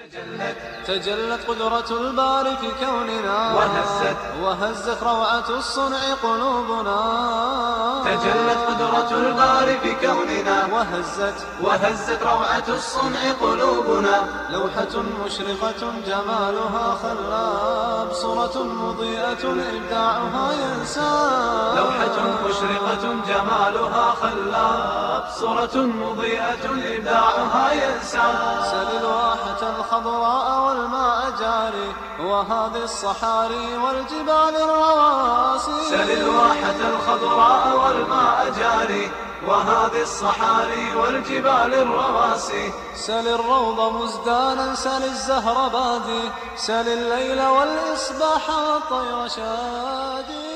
تجلت قدرة الباري في كوننا وهزت وهزت روعة الصنع قلوبنا تجلت قدرة الباري في كوننا وهزت وهزت روعة الصنع قلوبنا لوحة مشرقة جمالها خلاب صورة مضيئة إبداعها ينساب لوحة مشرقة جمالها خلاب صورة مضيئة إبداعها ينسى سل الواحة الخضراء والماء جاري وهذه الصحاري والجبال الرواسي سل الواحة الخضراء والماء جاري وهذه الصحاري والجبال الرواسي سل الروض مزدانا سل الزهر بادي سل الليل والإصباح والطير شادي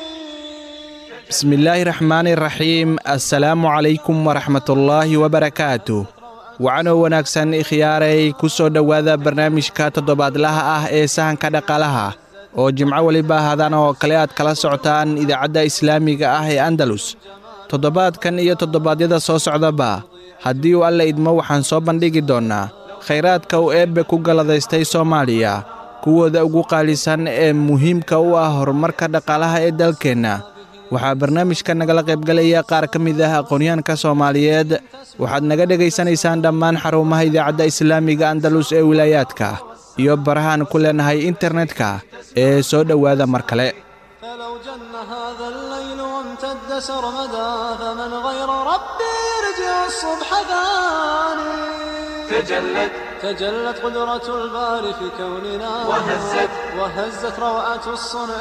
بسم الله الرحمن الرحيم السلام عليكم ورحمة الله وبركاته wacanow wanaagsan ikhyaaray ku soo dhowaada barnaamijka toddobaadlaha ah ee sahanka dhaqaalaha oo jimco weliba hadan oo kale aad kala socotaan idaacadda islaamiga ah ee andalus toddobaadkan iyo toddobaadyada soo socdaba haddii uu alla idmo waxaan soo bandhigi doonnaa khayraadka uu eebbe ku galladaystay soomaaliya kuwooda ugu qaalisan ee muhiimka u ah horumarka dhaqaalaha ee dalkeenna waxaa barnaamijka nagala qaybgalaya qaar ka mid ah aqoonyahanka soomaaliyeed waxaad naga dhegaysanaysaan dhammaan xarumaha idaacadda islaamiga andalus ee wilaayaadka iyo barahaan ku leenahay internetka ee soo dhowaada mar kale فلو جن هذا الليل وامتد سرمدا فمن غير ربي يرجع الصبح ثاني تجلت تجلت قدرة الباري في كوننا وهزت وهزت روعة الصنع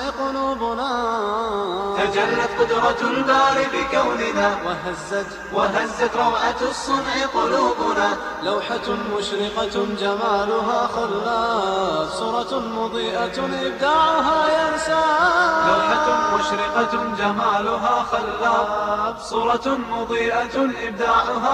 قلوبنا تجلت قدرة الباري بكوننا وهزت وهزت روعة الصنع قلوبنا لوحة مشرقة جمالها خلاف صورة مضيئة إبداعها ينسى لوحة مشرقة جمالها خلاب صورة مضيئة إبداعها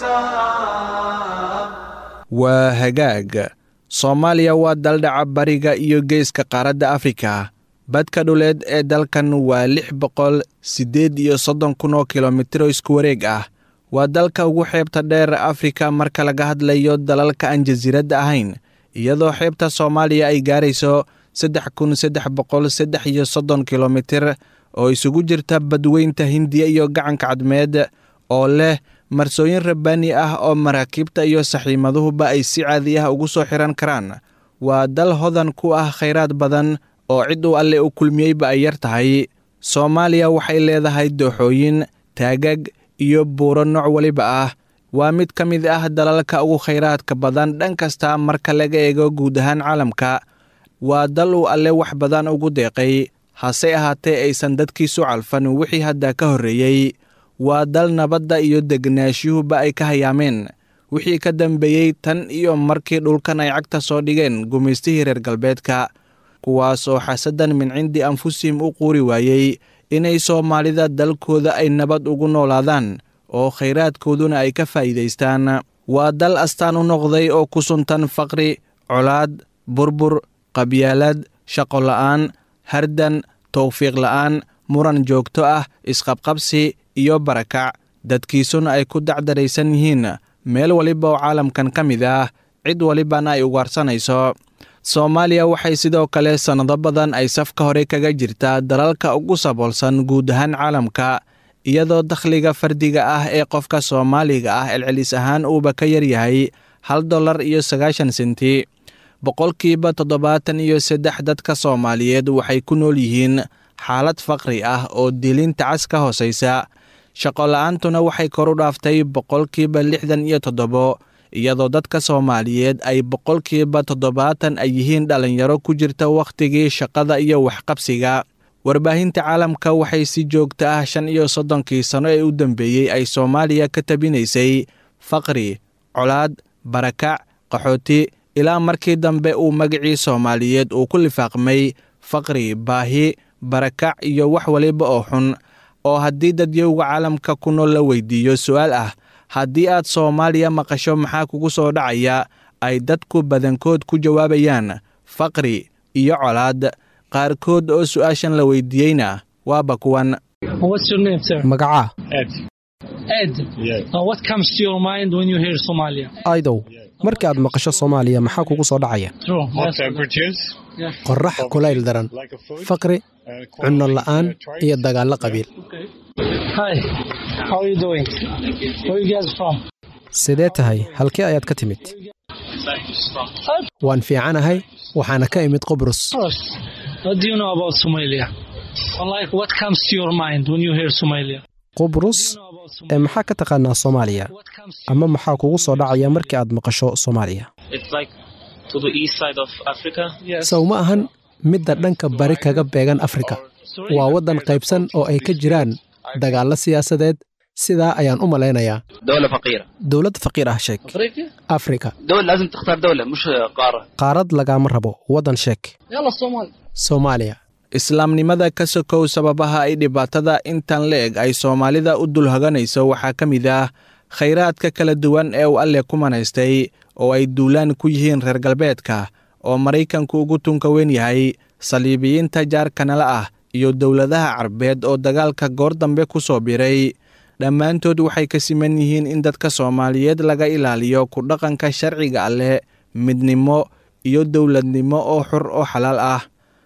ينساب waa hagaag soomaaliya waa daldhaca bariga iyo geeska qaaradda afrika badka dhuleed ee dalkan waa lix boqol siddeed iyo soddon kun oo kilomitiro isku wareeg ah waa dalka ugu xeebta dheer afrika marka laga hadlayo dalalka aan jasiiradda ahayn iyadoo xeebta soomaaliya ay gaarayso saddex kun saddex boqol saddex iyo soddon kilomitir oo isugu jirta badweynta hindiya iyo gacanka cadmeed oo leh marsooyin rabbaani ah oo maraakiibta iyo saxiimaduhuba ay si caadi ah ugu soo xihan karaan waa dal hodan ku ah khayraad badan oo cid uu alle u kulmiyeyba ay yar tahay soomaaliya waxay leedahay dooxooyin taagag iyo buuro nooc weliba ah waa mid ka mid ah dalalka ugu khayraadka badan dhan kasta marka laga eego guud ahaan caalamka waa dal uu alle wax badan ugu deeqay hase ahaatee aysan dadkiisu calfan wixii hadda ka horreeyey waa dal nabadda iyo degnaanshyuhuba ay ka hayaameen wixii ka dambeeyey tan iyo markii dhulkan ay cagta soo dhigeen gumaystihii reer galbeedka kuwaasoo xasadan min cindi anfusihim u quuri waayey inay soomaalida dalkooda ay nabad ugu noolaadaan oo khayraadkooduna ay ka faa'iidaystaan waa dal astaan u noqday oo ku suntan faqri colaad burbur qabyaalad shaqo la'aan hardan towfiiq la'aan muran joogto ah isqabqabsi iyo barakac dadkiisuna ay ku dacdaraysan yihiin meel waliba oo caalamkan ka mid ah cid walibana ay ugaarsanayso soomaaliya waxay sidoo kale sannado badan ay safka hore kaga jirtaa dalalka ugu saboolsan guud ahaan caalamka iyadoo dakhliga fardiga ah ee qofka soomaaliga ah celcelis ahaan uuba ka yaryahay hal dollar iyo sagaashan senti boqolkiiba toddobaatan iyo saddex dadka soomaaliyeed waxay ku nool yihiin xaalad faqri ah oo dilinta cas ka hoosaysa shaqola'aantuna waxay kor u dhaaftay boqolkiiba lixdan iyo toddobo iyadoo dadka soomaaliyeed ay boqolkiiba toddobaatan ay yihiin dhallinyaro ku jirta wakhtigii shaqada iyo waxqabsiga warbaahinta caalamka waxay si joogta ah shan iyo soddonkii sano ee u dambeeyey ay soomaaliya ka tabinaysay faqri colaad barakac qaxooti ilaa markii dambe uu magacii soomaaliyeed uu ku lifaaqmay faqri baahi barakac iyo wax waliba oo xun oo haddii dadyowga caalamka ku nool la weydiiyo su'aal ah haddii aad soomaaliya maqasho maxaa kugu soo dhacaya ay dadku badankood ku jawaabayaan faqri iyo colaad qaarkood oo su'aashan la weydiiyeyna waaba kuwan What's your name, sir? magaca Ed. Uh, what comes to your mind when you hear Somalia? aidow markii aad maqasho soomaaliya maxaa kugu soo dhacaya qorrax kulayl daran faqri cunno la'aan iyo dagaallo qabiil sidee tahay halkee ayaad ka timid waan fiicanahay waxaana ka imid qubrus qubrus ee maxaa ka taqaanaa soomaaliya ama maxaa kugu soo dhacaya markii aad maqasho soomaaliya sow ma ahan midda dhanka bari kaga beegan afrika waa waddan qaybsan oo ay ka jiraan dagaallo siyaasadeed sidaa ayaan u malaynayaa dowlad faqiir ah sheeg afrika qaarad lagaama rabo waddan sheeg soomaaliya islaamnimada ka sokow sababaha ay dhibaatada intan la-eg ay soomaalida u dulhaganayso waxaa ka mid ah khayraadka kala duwan ee uu alle ku manaystay oo ay duulaan ku yihiin reer galbeedka oo maraykanku ugu tunka weyn yahay saliibiyiinta jaarkanala ah iyo dowladaha carbeed oo dagaalka goor dambe ku soo biray dhammaantood waxay ka siman yihiin in dadka soomaaliyeed laga ilaaliyo ku dhaqanka sharciga alleh midnimo iyo dowladnimo oo xur oo xalaal ah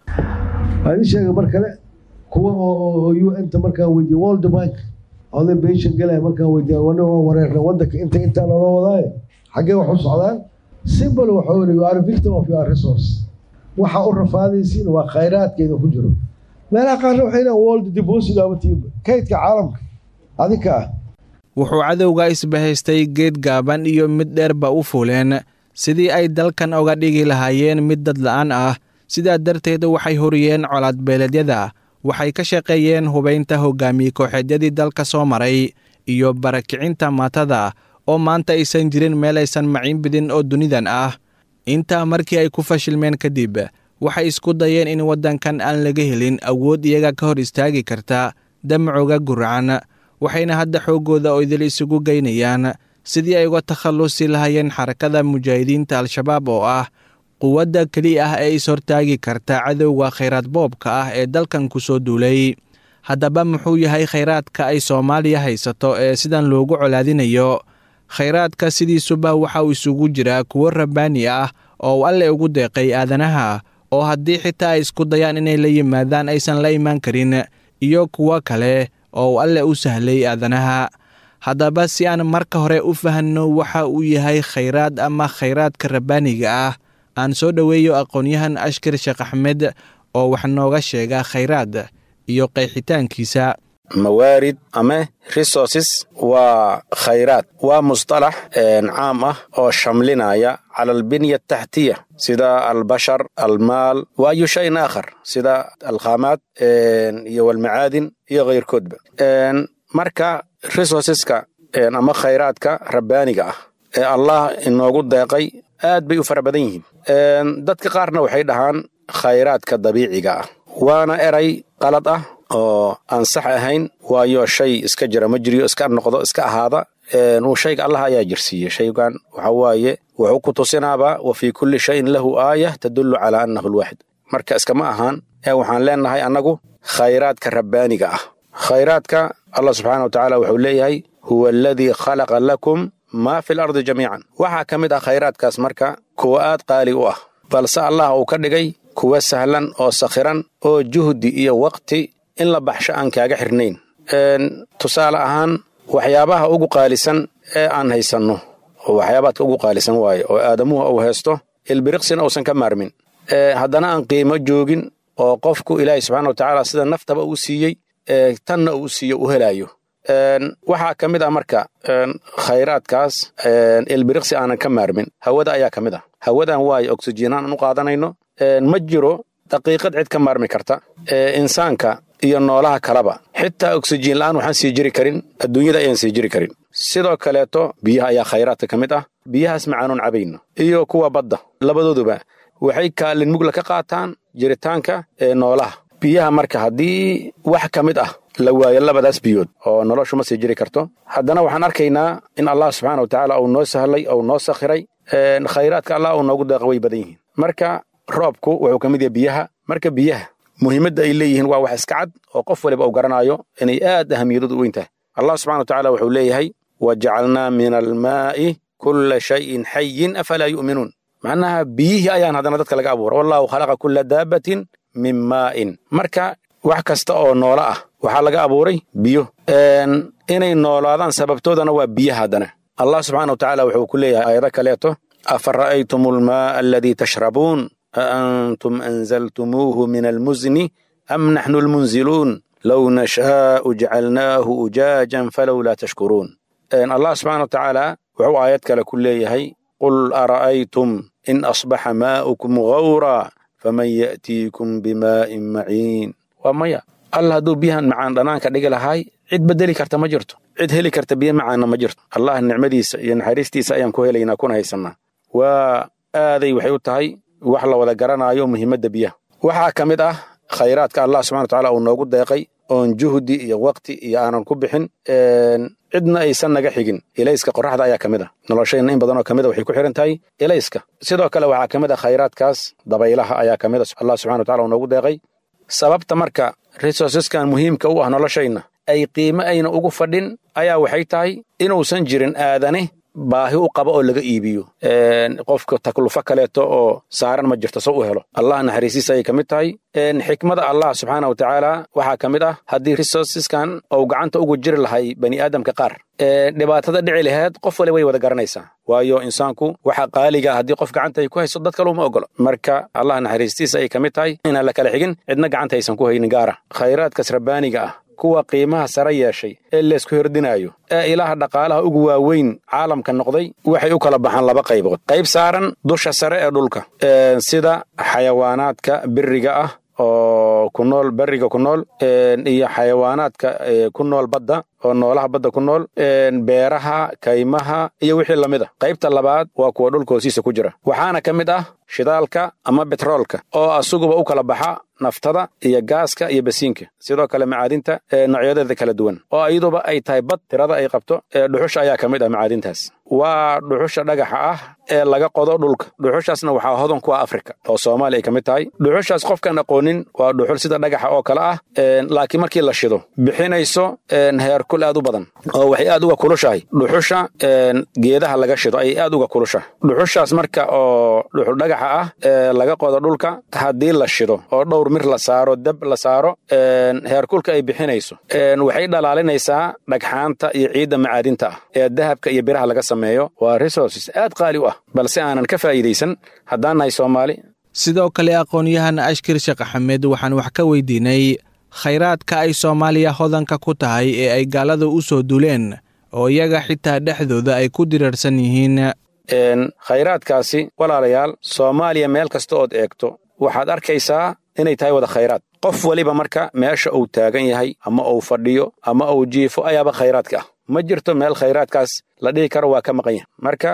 waxaa idin sheegay mar kale kuwa oo u n ta markaan weydiye world bank oday beeshan galaya markaan weydiye wana waa wareerna wadanka inta intaa loola wadaaye xaggee wax u socdaan simbol waxaa weli you are victim of your resource waxa u rafaadaysiin waa khayraadkeeda ku jiro meelaha qaarna waxay leeyihin world deposit abatiiba kaydka caalamka adinka ah wuxuu cadowga isbahaystay geed gaaban iyo mid dheerba u fuuleen sidii ay dalkan oga dhigi lahaayeen mid dad la'aan ah sidaa darteed waxay horiyeen colaadbeeleedyada waxay ka shaqeeyeen hubaynta hogaamiye kooxeedyadii dalka soo maray iyo barakicinta maatada oo maanta aysan jirin meel aysan maciin bidin oo dunidan ah intaa markii ay ku fashilmeen kadib waxay isku dayeen in waddankan aan laga helin awood iyaga ka hor istaagi karta damcooga guracan waxayna hadda xooggooda oo idil isugu geynayaan sidii ay uga takhallusi lahayeen xarakada mujaahidiinta al-shabaab oo ah quwadda keliya ah ee is-hortaagi karta cadowga khayraad boobka ah ee dalkan ku soo duulay haddaba muxuu yahay khayraadka ay soomaaliya haysato ee sidan loogu colaadinayo khayraadka sidiisuba waxa uu isugu jiraa kuwo rabbaani ah oo uu alle ugu deeqay aadanaha oo haddii xitaa ay isku dayaan inay la yimaadaan aysan la imaan karin iyo kuwo kale oo uu alle u sahlay aadanaha haddaba si aan marka hore u fahanno waxa uu yahay khayraad ama khayraadka rabbaaniga ah aan soo dhoweeyo aqoon-yahan ashkar sheekh axmed oo wax nooga sheega khayraad iyo qeexitaankiisa mawaarid ama resources waa khayraad waa musطalax caam ah oo shamlinaya cala albinya ataxtiya sida albashar almaal wa ayu shayin aakhar sida alkhaamaad iyo walmacaadin iyo keyrkoodba marka resourceska ama khayraadka rabbaaniga ah ee allah inoogu deeqay aad bay u fara badan yihiin dadka qaarna waxay dhahaan khayraadka dabiiciga ah waana eray qalad ah oo aan sax ahayn waayo shay iska jira ma jiriyo iska noqdo iska ahaada uu shayga allah ayaa jirsiiyey shaygan waxa waaye wuxuu ku tusinaaba wa fii kulli shayin lahu aayah tadullu calaa annahu alwaaxid marka iskama ahaan ee waxaan leenahay annagu khayraadka rabbaaniga ah khayraadka allah subxaana wa tacaala wuxuu leeyahay huwa aladii khalaqa lakum maa fi lardi jamiican waxaa ka mid ah khayraadkaas marka kuwa aad qaali u ah balse allah uu ka dhigay kuwa sahlan oo sakhiran oo juhdi iyo waqti in la baxsho aan kaaga xirnayn tusaale ahaan waxyaabaha ugu qaalisan ee aan haysanno oo waxyaabaadka ugu qaalisan waaye oo aadamuhu uu haysto ilbiriqsina uusan ka maarmin haddana aan qiimo joogin oo qofku ilaahay subxana wa tacaala sida naftaba uu siiyey tanna uu siiyo u helaayo waxaa ka mid ah marka khayraadkaas ilbiriqsi aanan ka maarmin hawada ayaa ka mid ah hawadan waayo oksijiinaan aan u qaadanayno ma jiro daqiiqad cid ka maarmi karta insaanka iyo noolaha kaleba xitaa oksijiin la'aan waxaan sii jiri karin adduunyada ayaan sii jiri karin sidoo kaleeto biyaha ayaa khayraadka ka mid ah biyahaas macaanuun cabayno iyo kuwa badda labadooduba waxay kaalin mugla ka qaataan jiritaanka ee noolaha biyaha marka haddii wax ka mid ah la waayo labadaas biyood oo noloshu ma sii jiri karto haddana waxaan arkaynaa in allah subxaana wa tacaala uu noo sahlay ou noo sakhiray khayraadka allah uu noogu deeqa way badan yihiin marka roobku wuxuu ka mid yahay biyaha marka biyaha muhiimadda ay leeyihiin waa wax iska cad oo qof waliba uu garanaayo inay aad ahamiyadoodu u weyn tahay allah subxana wa tacaala wuxuu leeyahay wa jacalnaa min almaa'i kulla shayin xayin afalaa yu'minuun macnaha biyihii ayaan haddana dadka laga abuura wallahu khalaqa kulla daabbatin min maa'in marka wax kasta oo noolo ah waxaa laga abuuray biyo inay noolaadaan sababtoodana waa biyaha haddana allah subxaana wa tacaala wuxuu ku leeyahay aayado kaleeto afa ra'aytum almaa'a aladii tashrabuun a antum anzaltumuuhu min almuzni am naxnu almunziluun low nashaa'u jacalnaahu ujaajan falowlaa tashkuruun allah subxana wa tacaala wuxuu aayad kale ku leeyahay qul ara'aytum in asbaxa maa'ukum gawraa faman ya'tiikum bimaa'in maciin waa maya alla hadduu biyahan macaan dhanaanka dhigi lahaay cid bedeli karta ma jirto cid heli karta biyo macaanna ma jirto allah nicmadiisa iyo naxariistiisa ayaan ku helaynaa kuna haysannaa waa aaday waxay u tahay wax la wada garanaayo muhiimadda biyaha waxaa ka mid ah khayraadka allah subxana wa tacaala uu noogu deeqay oon juhdi iyo waqti iyo aanan ku bixin cidna aysan naga xigin ilayska qoraxda ayaa ka mid ah noloshayna in badanoo ka mid a waxay ku xihan tahay ilayska sidoo kale waxaa ka mid ah khayraadkaas dabaylaha ayaa ka mid a allah subxana wa tacala uu noogu deeqay sababta marka resourceskan muhiimka u ah noloshayna ay qiime ayna ugu fadhin ayaa waxay tahay inuusan jirin aadane baahi u qaba oo laga iibiyo qofka taklufo kaleeto oo saaran ma jirto soo u helo allah naxariisiisa ayay ka mid tahay xikmada allah subxaana wa tacaala waxaa ka mid ah haddii resourceskan ou gacanta ugu jiri lahay bani aadamka qaar dhibaatada dhici laheed qof wali way wada garanaysaa waayo insaanku waxa qaaliga haddii qof gacanta ay ku hayso dad kale uma ogolo marka allah naxariistiisa ayay ka mid tahay inaan la kala xigin cidna gacanta aysan ku haynin gaara khayraadkas rabbaaniga ah kuwa qiimaha sare yeeshay ee laysku hordinaayo ee ilaha dhaqaalaha ugu waaweyn caalamka noqday waxay u kala baxaan laba qaybood qayb saaran dusha sare ee dhulka sida xayawaanaadka biriga ah oo ku nool beriga ku nool iyo xayawaanaadka ku nool badda oo noolaha badda ku nool beeraha kaymaha iyo wixii lamid a qaybta labaad waa kuwa dhulka hoosiisa ku jira waxaana ka mid ah shidaalka ama betroolka oo asuguba u kala baxa naftada iyo gaaska iyo basiinka sidoo kale macaadinta noocyadeeda kala duwan oo iyaduba ay tahay bad tirada ay qabto dhuxusha ayaa ka mid ah macaadintaas waa dhuxusha dhagaxa ah ee laga qodo dhulka dhuxushaasna waxaa hodan ku ah afrika oo soomaaliya ay ka mid tahay dhuxushaas qofkaan aqoonin waa dhuxul sida dhagaxa oo kale ah laakiin markii la shido bixinayso heerkul aad u badan oo waxay aad uga kulushahay dhuxusha geedaha laga shido ayay aad uga kulushahay dhuxushaas marka oo dhuxul dhagaxa ah ee laga qodo dhulka haddii la shido oo dhowr mir la saaro dab la saaro heerkulka ay bixinayso waxay dhalaalinaysaa dhagxaanta iyo ciidda macaadinta ah ee dahabka iyo biraha laga sameeyo waa resources aad qaali u ah balse aanan ka faa'iidaysan haddaan nahay soomaali sidoo kale aqoon-yahan ashkir sheekh axmed waxaan wax ka weydiinay khayraadka ay soomaaliya hodanka ku tahay ee ay gaalada u soo duleen oo iyaga xitaa dhexdooda ay ku diriirsan yihiin khayraadkaasi walaalayaal soomaaliya meel kasta ood eegto waxaad arkaysaa inay tahay wada khayraad qof weliba marka meesha uu taagan yahay ama uu fadhiyo ama uu jiifo ayaaba khayraadka ah ma jirto meel khayraadkaas la dhihi karo waa ka maqan yahay marka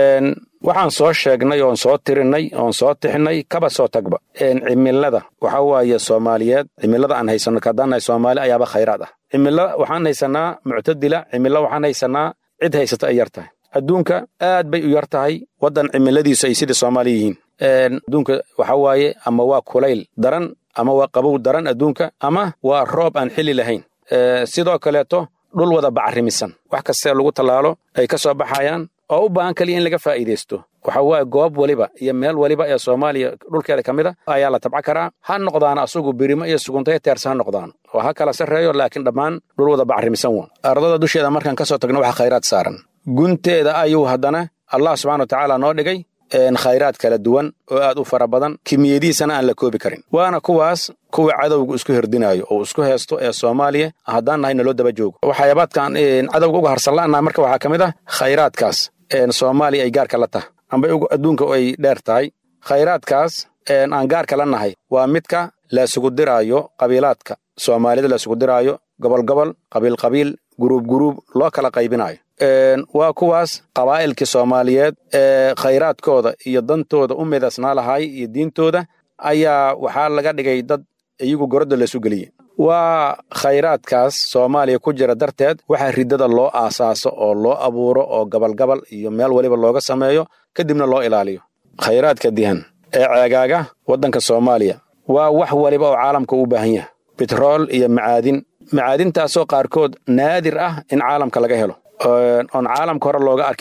waxaan soo sheegnay oon soo tirinay oon soo tixnay kaba soo tagba cimilada waxa waaye soomaaliyeed cimilada aan haysanno kaadaannahay soomaali ayaaba khayraad ah cimilo waxaan haysanaa muctadila cimilo waxaan haysanaa cid haysata ay yar tahay adduunka aad bay u yar tahay waddan cimiladiisu ay sidai soomaali yihiin adduunka waxa waaye ama waa kulayl daran ama waa qabow daran adduunka ama waa roob aan xili lahayn sidoo kaleeto dhul wada bacrimisan wax kastee lagu tallaalo ay ka soo baxayaan oo u baahan kaliya in laga faa'iidaysto waxa waaye goob weliba iyo meel weliba ee soomaaliya dhulkeeda ka mid a ayaa la tabca karaa ha noqdaana asugu birimo iyo suguntayo teersa ha noqdaan oo ha kala sarreeyo laakiin dhammaan dhul wada bacrimisan wa ardada dusheeda markaan ka soo tagno waxa khayraad saaran gunteeda ayuu haddana allah subxana wa tacaala noo dhigay khayraad kala duwan oo aad u fara badan kimiyadiisana aan la koobi karin waana kuwaas kuwa cadowga isku herdinaayo oo isku heesto ee soomaaliya haddaan nahay naloo daba joogo waxyaabaadkan cadowga uga harsanla'naha marka waxaa ka mid ah khayraadkaas soomaaliya ay gaarka la tahay amba adduunka ay dheer tahay khayraadkaas aan gaarka la nahay waa midka laisugu diraayo qabiilaadka soomaalida laisugu diraayo gobol gobol qabiil qabiil guruub guruub loo kala qaybinaayo waa kuwaas qabaa'ilkii soomaaliyeed ee khayraadkooda iyo dantooda u midaysnaa lahay iyo diintooda ayaa waxaa laga dhigay dad iyagu gorodda laysu geliyey waa khayraadkaas soomaaliya ku jira darteed waxaa riddada loo aasaaso oo loo abuuro oo gabalgabal iyo meel weliba looga sameeyo kadibna loo ilaaliyo khayraadka dihan ee ceegaaga waddanka soomaaliya waa wax weliba oo caalamka u baahan yahay betrool iyo macaadin macaadintaasoo qaarkood naadir ah in caalamka laga helo oon caalamka hore looga arkin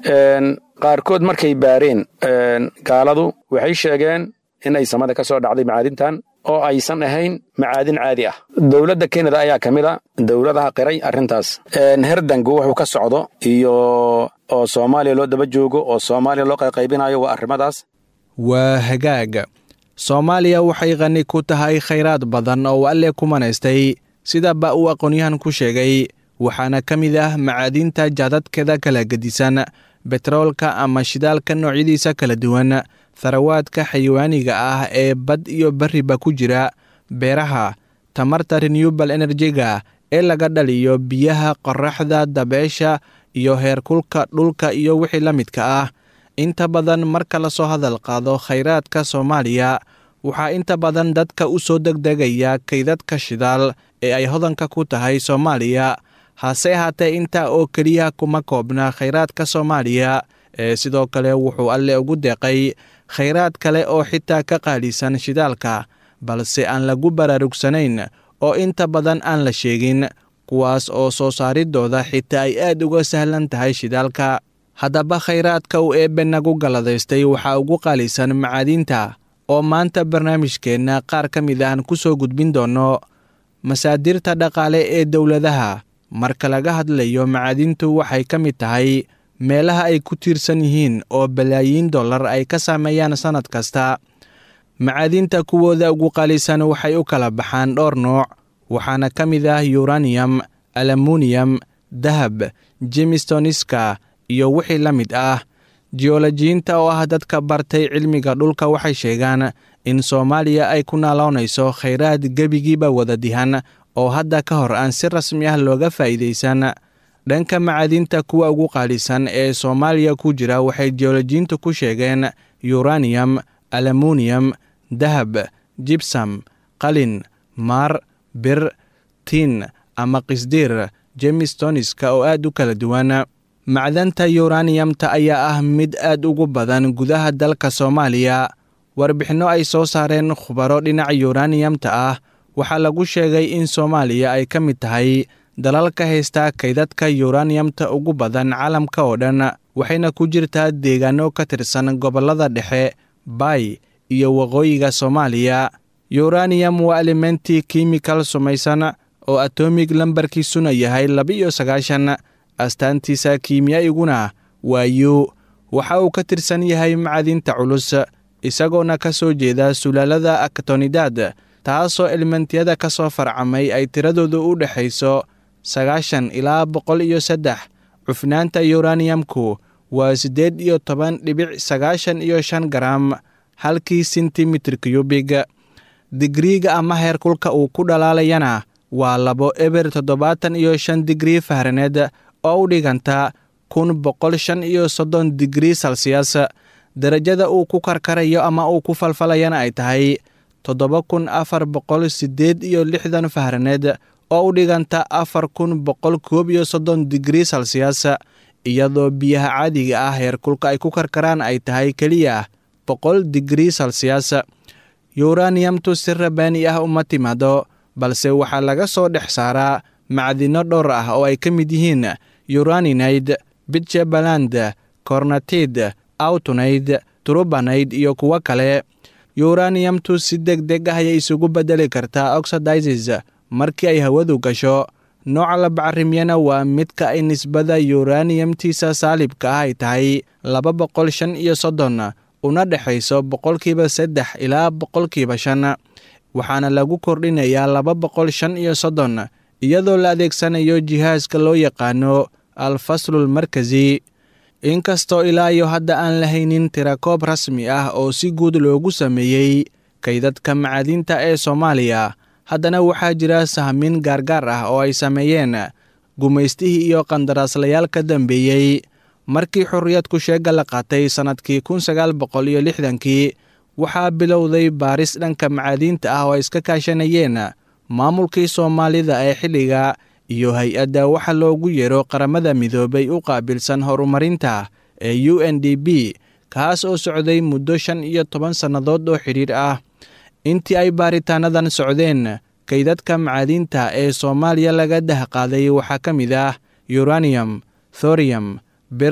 qaarkood markay baareen gaaladu waxay sheegeen in ay samada ka soo dhacday macaadintan oo aysan ahayn macaadin caadi ah dowladda kenada ayaa ka mid a dowladaha qiray arrintaas herdangu wuxuu ka socdo iyo oo soomaaliya loo daba joogo oo soomaaliya loo qayqaybinayo waa arrimadaas waa hagaag soomaaliya waxay qani ku tahay khayraad badan oo alle ku manaystay sidaba uu aqoonyahan ku sheegay waxaana ka mid ah macaadinta jaadadkeeda kala gedisan betroolka ama shidaalka noocyadiisa kala duwan tharawaadka xayawaaniga ah ee bad iyo bariba ku jira beeraha tamarta renewable enerjiga ee laga dhaliyo biyaha qoraxda dabeesha iyo heerkulka dhulka iyo wixii la midka ah inta badan marka lasoo hadal qaado khayraadka soomaaliya waxaa inta badan dadka u soo degdegaya kaydadka shidaal ee ay hodanka ku tahay soomaaliya hase ahaatee intaa oo keliya kuma koobna khayraadka soomaaliya ee sidoo kale wuxuu alle ugu deeqay khayraad kale oo xitaa ka qaalisan shidaalka balse aan lagu baraarugsanayn oo inta badan aan la sheegin kuwaas oo soo saaridooda xitaa ay aad uga sahlan tahay shidaalka haddaba khayraadka uu eebbe nagu galladaystay waxaa ugu qaalisan macaadiinta oo maanta barnaamijkeenna qaar ka mid aan ku soo gudbin doonno masaadirta dhaqaale ee dowladaha marka laga hadlayo macaadintu waxay ka mid tahay meelaha ay ku tiirsan yihiin oo balaayiin dollar ay ka saameeyaan sannad kasta macaadinta kuwooda ugu qaalisan waxay u kala baxaan dhowr nooc waxaana ka mid ah yuraniyam alamuniyam dahab jemistoniska iyo wixii la mid ah jiolojiyiinta oo ah dadka bartay cilmiga dhulka waxay sheegaan in soomaaliya ay ku naaloonayso khayraad gebigiiba wada dihan oo hadda ka hor aan si rasmi ah looga faa'iidaysan dhanka macaadinta kuwa ugu qaalisan ee soomaaliya ku jira waxay jiolojiyiintu ku sheegeen yuraniyam alamuniyam dahab jibsam qalin maar bir tin ama qisdiir jemistoniska oo aad u kala duwan macdanta yuraniyamta ayaa ah mid aad ugu badan gudaha dalka soomaaliya warbixinno ay soo saareen khubaro dhinaca yuraniyamta ah waxaa lagu sheegay in soomaaliya ay ka mid tahay dalalka haystaa kaydadka yuraniyamta ugu badan caalamka oo dhan waxayna ku jirtaa deegaano ka tirsan gobollada dhexe baay iyo waqooyiga soomaaliya yuraniyam waa elementi kimikal sumaysan oo atomig lambarkiisuna yahay laba-iyo sagaashan astaantiisa kiimiyaiguna waa yu waxa uu ka tirsan yahay macadinta culus isagoona ka soo jeeda sulaalada aktonidad taasoo elementiyada ka soo farcamay ay tiradoodu u dhexayso sagaashan ilaa boqol iyo saddex cufnaanta yuraniyamku waa siddeed iyo toban dhibic sagaashan iyo shan garam halkii sentimitir cubig digriiga ama heerkulka uu ku dhalaalayana waa labo eber toddobaatan iyo shan digrii fahraneed oo u dhiganta kun boqol shan iyo soddon digrii salsiyas derajada uu ku karkarayo ama uu ku falfalayana ay tahay toddoba kun afar boqol siddeed iyo lixdan fahraneed oo u dhiganta afar kun boqol koob iyo soddon digrii salsiyas iyadoo biyaha caadiga ah heerkulka ay ku karkaraan ay tahay keliya boqol digrii salsiyas yuraniyamtu si rabaani ah uma timaado balse waxaa laga soo dhex saaraa macdino dhowr ah oo ay ka mid yihiin uraninide bitjabaland kornatid autunayd turubanayd iyo kuwo kale yuraniyamtu si deg deg ah ayay isugu beddeli kartaa oxidizes markii ay hawadu gasho nooca la bacarimyana waa midka ay nisbada yuraniyamtiisa saalibka ah ay tahay laba boqol shan iyo soddon una dhexayso boqolkiiba saddex ilaa boqolkiiba shan waxaana lagu kordhinayaa laba boqol shan iyo soddon iyadoo la adeegsanayo jihaaska loo yaqaano alfaslul markasi inkastoo ilaa iyo hadda aan la haynin tirakoob rasmi ah oo si guud loogu sameeyey kaydadka macaadinta ee soomaaliya haddana waxaa jira sahmin gaargaar ah oo ay sameeyeen gumaystihii iyo qandaraaslayaal ka dambeeyey markii xorriyadku sheega la qaatay sannadkii kun sagaal boqol iyo lixdankii waxaa bilowday baaris dhanka macaadiinta ah oo ay iska kaashanayeen maamulkii soomaalida ee xilliga iyo hay-adda waxa loogu yeero qaramada midoobay u qaabilsan horumarinta ee u n d b kaas oo socday muddo shan iyo toban sannadood oo xidhiir ah intii ay baaritaanadan socdeen kaydadka macaadiinta ee soomaaliya laga dahqaaday waxaa ka mid ah uranium thorium bir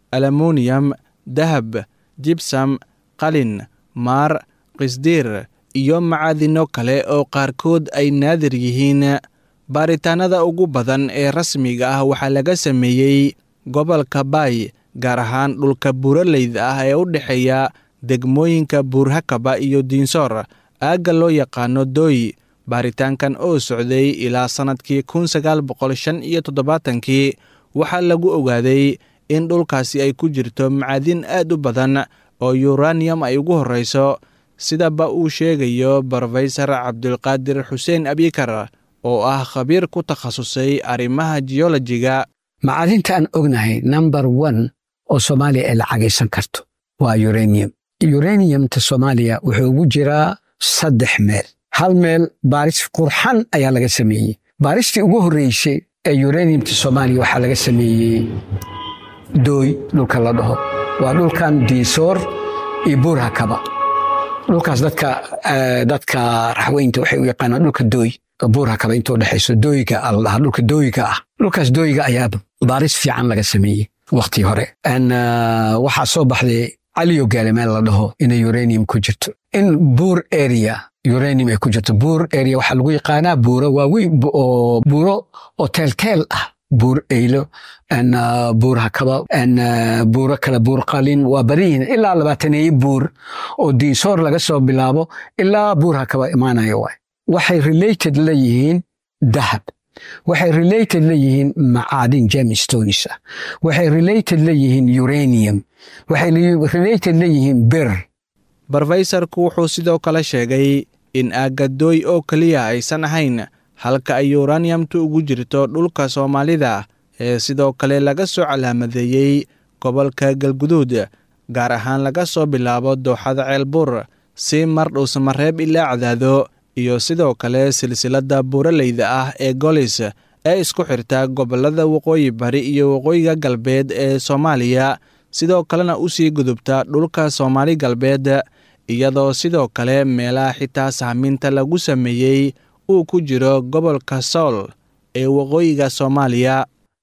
alamoniyam dahab jibsam qalin maar qisdiir iyo macadino kale oo qaarkood ay naadir yihiin baaritaanada ugu badan ee rasmiga ah waxaa laga sameeyey gobolka baay gaar ahaan dhulka buuraleyda ah ee u dhexeeya degmooyinka buurhakaba iyo diinsoor aagga loo yaqaano dooy baaritaankan oo socday ilaa sannadkii kun sagaal boqol shan iyo toddobaatankii waxaa lagu ogaaday in dhulkaasi ay ku jirto macadin aad u badan oo yuraniyam ay ugu horreyso sidaba uu sheegayo brofesor cabdulqaadir xuseen abikar oo ah khabiir ku takhasusay arrimaha jiyolojiga macadinta aan ognahay number one oo soomaaliya ay lacagaysan karto waa uranium uraniyamta soomaaliya wuxuu ugu jiraa saddex meel hal meel baaris qurxan ayaa laga sameeyey baaristii ugu horreysay ee uraniyamta soomaaliya waxaa laga sameeyey dooy dhulka la dhaho waa dhulkan diisoor iyo buurhakaba dhulkaas dadka dadka raxweynta waxay u yaqaanaan dhulka dooy buurhakaba inta udhexayso dooyiga la dhahaa dhulka dooyiga ah dhulkaas dooyiga ayaa baaris fiican laga sameeyey waktii hore waxaa soo baxday caliyo gaale meel la dhaho inay uranium ku jirto in buur area uranium ay ku jirto buur area waxaa lagu yaqaanaa buuro waaweyn oo buuro oo teelteel ah buur eylo buur hakaba buuro kale buur qalin waa badan yihiin ilaa labaataneeye buur oo diinsoor laga soo bilaabo ilaa buur hakaba imaanaya waay waxay related la yihiin dahab waxay related la yihiin macaadin jemistonis ah waxay related la yihiin uranium waxay related la yihiin bir brofeysarku wuxuu sidoo kale sheegay in aagadooy oo keliya aysan ahayn halka ay yuraniyamtu ugu jirto dhulka soomaalida ee sidoo kale laga soo calaamadeeyey gobolka galguduud gaar ahaan laga soo bilaabo dooxada ceelbuur si mar dhuusamareeb ilaa cadaado iyo sidoo kale silsiladda buuraleyda ah ee golis ee isku xirta gobollada waqooyi bari iyo waqooyiga galbeed ee soomaaliya sidoo kalena u sii gudubta dhulka soomaali galbeed iyadoo sidoo kale meelaha xitaa sahminta lagu sameeyey uu ku jiro gobolka sool ee waqooyiga soomaaliya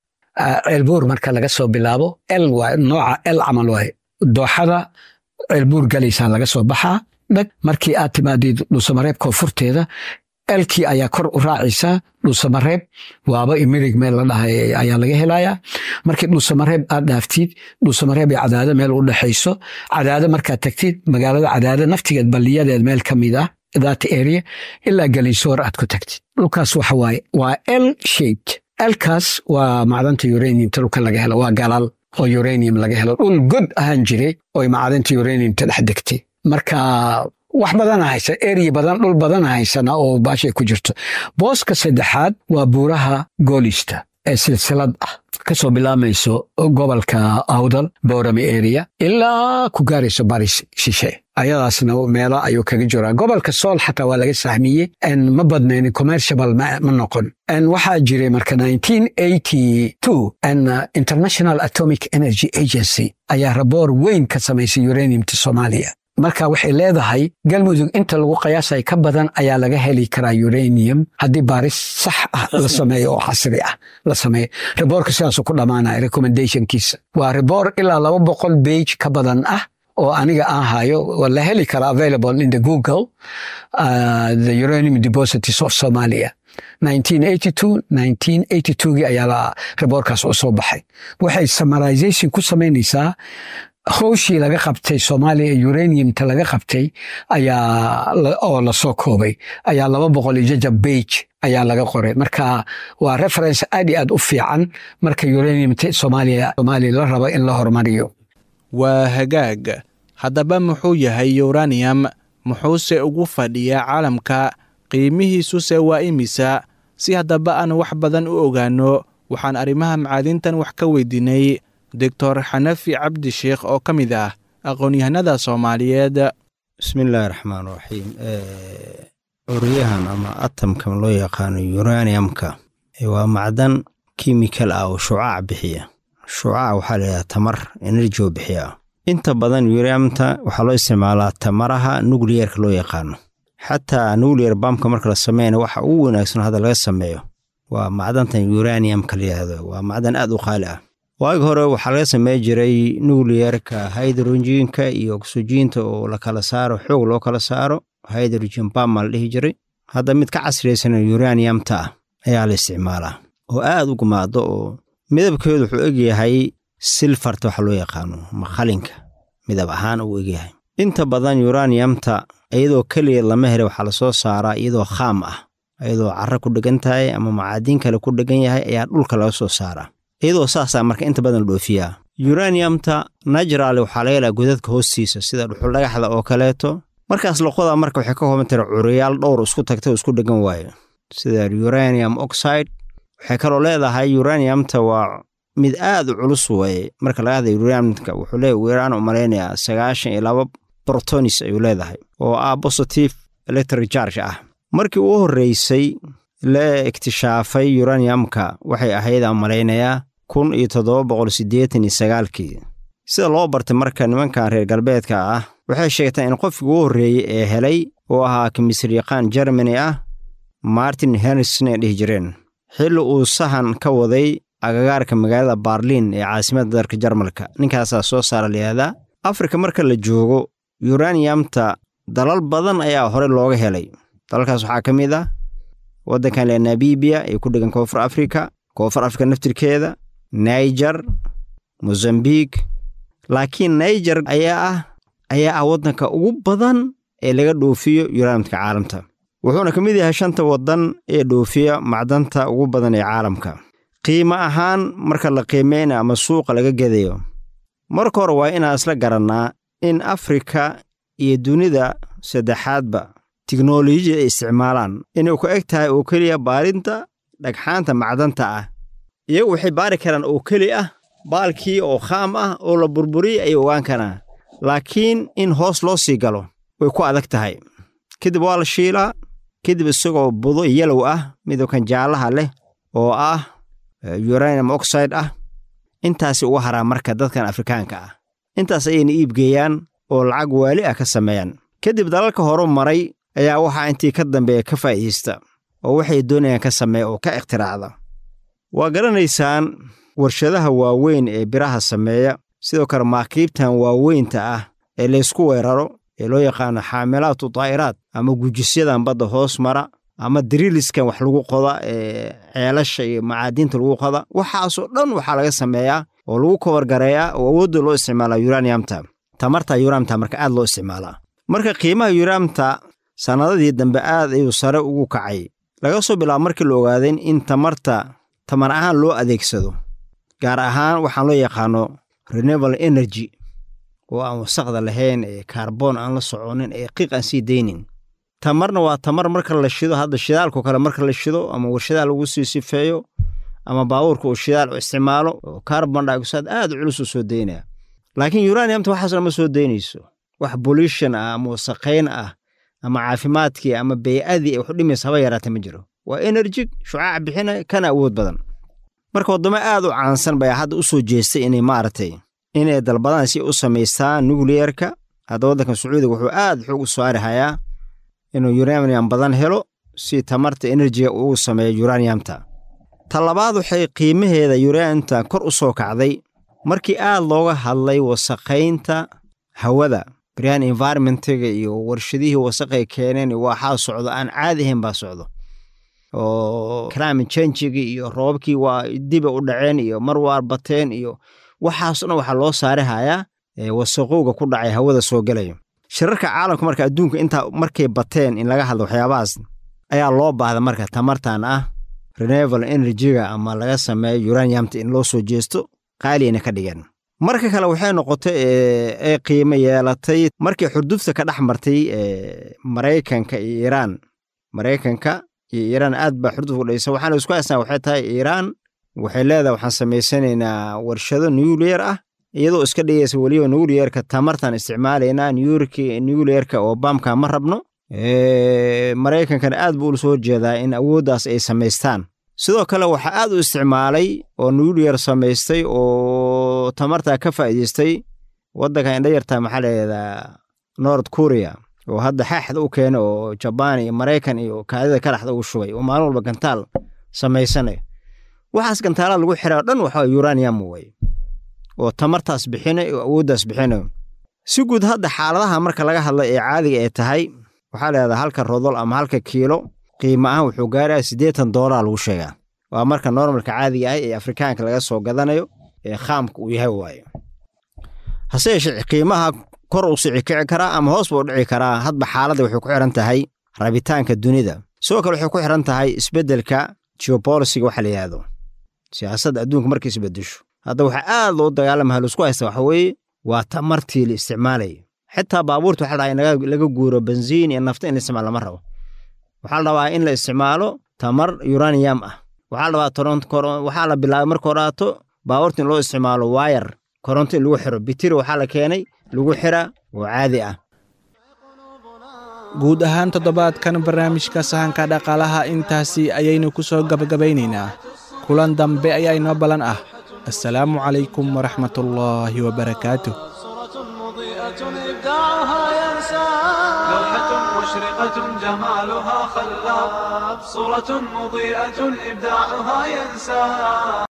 ceelbuur marka laga soo bilaabo el waa nooca el camal waay dooxada ceelbuur galaysaa laga soo baxaa dhag markii aad timaadid dhuusamareeb koonfurteeda elkii ayaa kor u raacaysaa dhuusamareeb waaba imirig meel la dhahay ayaa laga helayaa markii dhuusamareeb aad dhaaftid dhuusamareeb ee cadaado meel u dhexayso cadaado markaad tagtid magaalada cadaado naftigeed balliyadeed meel ka mid ah that area ilaa galinsoor aad ku tagtid dhulkaas waxa waaye waa el shaped elkaas waa macdanta uraniumta dhulka laga helo waa galal oo uranium laga helo dhul god ahaan jiray oo macdanta uraniumta dhex degtay marka wax badana haysa eri badan dhul badana haysana oo baashay ku jirto booska saddexaad waa buuraha goolista ee silsilad ah kasoo bilaamayso gobolka awdal boorame area ilaa ku gaarayso baris shishe ayadaasna meelo ayuu kaga jiraa gobolka sool xataa waa laga sahmiyey ma badnayn commercial ma noqon waxaa jiray marka international atomic energy agency ayaa raboor weyn ka samaysay uraniumta soomaaliya marka waxay leedahay galmudug inta lagu qiyaasay ka badan ayaa laga heli karaa uranium haddii baaris sax ah la sameeyo oo casri ah la sameeyo riboorka sidaasuu ku dhammaanaya recommendationkiisa waa riboor ilaa laba boqol bage ka badan ah oo aniga aan hayo la heli kara available in the google uh, the uranium deposits of somalia 1982 gii ayaa riboorkaas u soo baxay waxay summarization ku samaynaysaa howshii laga qabtay soomaaliya uraniumta laga qabtay ayaa oo lasoo koobay ayaa laba boqol iyo jajab bage ayaa laga qoray marka waa reference aad iyo aad u fiican marka uraniumta soomaaliya soomaaliya la rabo in la horumariyo waa hagaag haddaba muxuu yahay uranium muxuuse ugu fadhiyaa caalamka qiimihiisuse waa imisa si haddaba aan wax badan u ogaanno waxaan arrimaha macaadintan wax ka weydiinay doctor xanafi cabdi sheikh oo ka mid ah aqoon-yahanada soomaaliyeed bismillaahi raxmaan raxiim curyahan ama atamka loo yaqaano uraniumka waa macdan kimikal ah oo shucaac bixiya shucaac waxaa layidhaha tamar energy oo bixiya inta badan uraniumta waxaa loo isticmaalaa tamaraha nucleerka loo yaqaano xataa nuclear bamka marka la sameeyana waxa ugu wanaagsan hadda laga sameeyo waa macdantan uraniumka la yidhaahdo waa macdan aad u qaali ah waagi hore waxaa laga samey jiray nucliyerka hydrogenka iyo oxygiinta oo la kala saaro xoog loo kala saaro hydrogen bama la dhihi jiray hadda mid ka casriyaysan uraniumta ah ayaa la isticmaalaa oo aad u gumaado oo midabkeedu wuxuu egyahay silfarta waxa loo yaqaano maqalinka midab ahaan uu egyahay inta badan uraniumta iyadoo keliya lama hele waxaa lasoo saaraa iyadoo khaam ah iyadoo carro ku dhegan tahay ama macaadiin kale ku dhegan yahay ayaa dhulka laga soo saaraa iyadoo saasaa marka inta badan la dhoofiyaa uraniumta natural waxaa laga helaa godadka hoostiisa sida dhuxul dhagaxda oo kaleeto markaas loqoda marka waxay ka kooban tahay curiyaal dhowr isku tagta oo isku dhegan waayo sida uranium oxide waxay kaloo leedahay uraniumta waa mid aad u culus waye marka laga hadlay uraniumka wuxuu leeyahy wiiraan u malaynayaa sagaashan iyo laba protonis ayuu leedahay oo ah positive electric charge ah markii uu horreysay la iktishaafay uraniumka waxay ahayd aan malaynayaa kun iyo toddoba boqol siddeetan iyo sagaalkii sida loo bartay marka nimankan reer galbeedka ah waxay sheegtaan in qofkii ugu horreeyey ee helay oo ahaa kimisyaqaan germany ah martin henrison ay dhihi jireen xilli uu sahan ka waday agagaarka magaalada barliin ee caasimadda dalka jarmalka ninkaasaa soo saara layihahdaa afrika marka la joogo uraniumta dalal badan ayaa hore looga helay dalalkaas waxaa ka mid ah waddankan le nabibiya ee ku dhegan koonfur afrika koonfur afrika naftirkeeda niger mozambiq laakiin niger ayaa ah ayaa ah waddanka ugu badan ee laga dhoofiyo uraniumtka caalamta wuxuuna ka mid yahay shanta waddan ee dhoofiya macdanta ugu badan ee caalamka qiimo ahaan marka la qiimeyna ama suuqa laga gedayo marka hore waa inaan isla garannaa in afrika iyo dunida saddexaadba tiknolojiyada ay isticmaalaan inay ku eg tahay oo keliya baarinta dhagxaanta macdanta ah iyagu waxay baari karaan oo keli ah baalkii oo khaam ah oo la burburiyey ayay ogaan karaan laakiin in hoos loo sii galo way ku adag tahay kadib waa la shiilaa kadib isagoo budo yalow ah midabkan jaallaha leh oo ah uranium oxide ah intaasi uga haraa marka dadkan afrikaanka ah intaas ayayna iibgeeyaan oo lacag waali ah ka sameeyaan kadib dalalka horu maray ayaa waxaa intii ka dambeeya ka faa'iidaysta oo waxay doonayaan ka sameeya oo ka ikhtiraacda waa garanaysaan warshadaha waaweyn ee biraha sameeya sidoo kale maakiibtan waaweynta ah ee laysku weeraro ee loo yaqaano xaamilaatu daa'iraad ama gujisyadan badda hoos mara ama diriiliskan wax lagu qoda ee ceelasha iyo macaadiinta lagu qoda waxaasoo dhan waxaa laga sameeyaa oo lagu kobargareeyaa oo awoodda loo isticmaalaa uraniumta tamarta uraniumta marka aad loo isticmaalaa marka qiimaha uraniumta sannadadii dambe aad ayuu sare ugu kacay laga soo bilaabo markii la ogaadeen in tamarta tamar ahaan loo adeegsado gaar ahaan waxaan loo yaqaano renewable energy oo aan wasaqda lahayn ee kaarboon aan la soconin ee qiiq aan sii daynin tamarna waa tamar marka la shido hadda shidaalko kale marka la shido ama warshadaha lagu sii sifeeyo ama baabuurka uu shidaal u isticmaalo oo carbon dioxide aad u culus u soo daynaya laakiin uraniumta waxaasna ma soo daynayso wax pollution ah ama wasaqayn ah ama caafimaadkii ama bey'adii ay wax u dhimaysa haba yaraata ma jiro waa energy shucaac bixinaya kana awood badan marka waddamo aad u caansan baa hadda u soo jeestay inay maaragtay inay dalbadaan si u samaystaan nucleerka hadda waddanka sacuudiga wuxuu aad xoog u saari hayaa inuu uranium badan helo si tamarta enerjiga ugu sameeyo uraniumta ta labaad waxay qiimaheeda uraniumta kor u soo kacday markii aad looga hadlay wasaqaynta hawada brian environmentiga iyo warshadihii wasaqay keeneen waxaa socdo aan caadi ahayn baa socdo oo climate changiga iyo roobabkii waa diba u dhaceen iyo mar waar bateen iyo waxaasoo dhan waxaa loo saari hayaa wasaqowga ku dhacay hawada soo gelayo shirarka caalamka marka adduunka intaa markay bateen in laga hadlo waxyaabahaas ayaa loo baahda marka tamartan ah renewable energyga ama laga sameeyo uraniumta in loo soo jeesto qaaliyana ka dhigeen marka kale waxay noqotay ee qiimo yeelatay markii xurdufta ka dhex martay maraykanka iyo iiraan maraykanka iyo iiraan aad baa xurdufka udhaysa waxaana isku haysnaa waxay tahay iiraan waxay leedahay waxaan samaysanaynaa warshado nuclear ah iyadoo iska dhigaysa weliba nucleerka tamartan isticmaalaynaa nucleerka oo baamka ma rabno maraykankana aad buu ula soo horjeedaa in awooddaas ay samaystaan sidoo kale waxaa aad u isticmaalay oo nuclear samaystay oo tamartaa ka faa'iidaystay waddanka indha yartaa maxaa layihahdaa nord korea oo hadda xaaxda u keena oo jabaan iyo maraykan iyo kaadida ka dhaxda ugu shubay oo maalin walba gantaal samaysanayo waxaas gantaalada lagu xiray oo dhan waxa uranium way oo tamartaas bixinay oo awooddaas bixinayo si guud hadda xaaladaha marka laga hadla ee caadiga ee tahay waxaa leedahay halka rodol ama halka kiilo qiimo ahaan wuxuu gaarayaa siddeetan doolar lagu sheegaa waa marka normalka caadiga ah ee afrikaanka laga soo gadanayo ee khaamka uu yahay waaye hase yeeshee qiimaha kor uu sici kici karaa ama hoos buu dhici karaa hadba xaaladda waxay ku xiran tahay rabitaanka dunida sidoo kale waxay ku xiran tahay isbeddelka geobolisiga waxa la yidhaahdo siyaasadda adduunka markay isbeddesho hadda waxaa aad loo dagaalamaha laisku haysta waxa weeye waa tamartii la isticmaalaya xitaa baabuurta waxaa la dhahaa in laga guuro benziin iyo nafta in la isticmaalo lama rabo waxaa la rabaa in la isticmaalo tamar uranium ah waxaa la rabaa waxaa la bilaabay marka horaato baabuurta in loo isticmaalo waayar koronto in lagu xiro bitiri waxaa la keenay lagu xira oo caadi ah guud ahaan toddobaadkan barnaamijka sahanka dhaqaalaha intaasi ayaynu ku soo gabagabaynaynaa kulan dambe ayaa inoo ballan ah assalaamu calaykum waraxmatullaahi wabarakaatuh لوحة مشرقة جمالها خلاب صورة مضيئة إبداعها ينسى